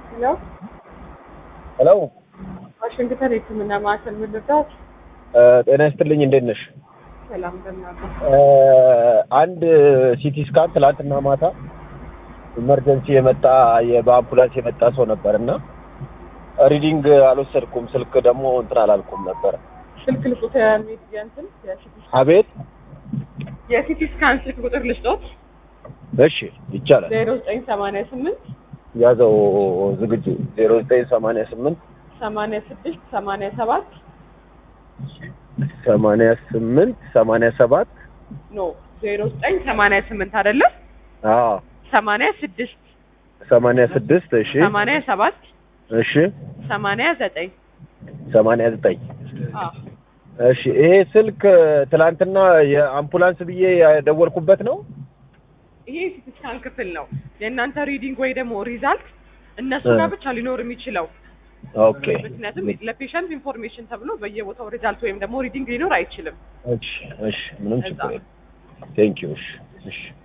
ሄሎ ሄሎ ዋሽንግተን የሕክምና ማዕከል ምን ልርዳዎት? ጤና ይስጥልኝ እንዴት ነሽ? ሰላም እንደምናለ አንድ ሲቲ ስካን ትላንትና ማታ ኢመርጀንሲ የመጣ የ- በአምቡላንስ የመጣ ሰው ነበር እና ሪዲንግ አልወሰድኩም ስልክ ደግሞ እንትን አላልኩም ነበር ስልክ ልቁት የሚል የእንትን የሲቲ ስካን አቤት የሲቲ ስካን ስልክ ቁጥር ልስጦት እሺ ይቻላል ዜሮ ዘጠኝ ሰማንያ ስምንት ያዘው ዝግጁ ዜሮ ዘጠኝ ሰማንያ ስምንት ሰማንያ ስድስት ሰማንያ ሰባት ሰማንያ ስምንት ሰማንያ ሰባት ኖ ዜሮ ዘጠኝ ሰማንያ ስምንት አይደለም አዎ ሰማንያ ስድስት ሰማንያ ስድስት እሺ ሰማንያ ሰባት እሺ ሰማንያ ዘጠኝ ሰማንያ ዘጠኝ አዎ እሺ ይሄ ስልክ ትላንትና የአምቡላንስ ብዬ ያደወልኩበት ነው ይሄ የሲቲ ስካን ክፍል ነው። የእናንተ ሪዲንግ ወይ ደግሞ ሪዛልት እነሱ ጋር ብቻ ሊኖር የሚችለው ኦኬ ምክንያቱም ለፔሸንት ኢንፎርሜሽን ተብሎ በየቦታው ሪዛልት ወይም ደግሞ ሪዲንግ ሊኖር አይችልም። እሺ እሺ ምንም እዛ። ችግር የለም ቴንክ ዩ እሺ እሺ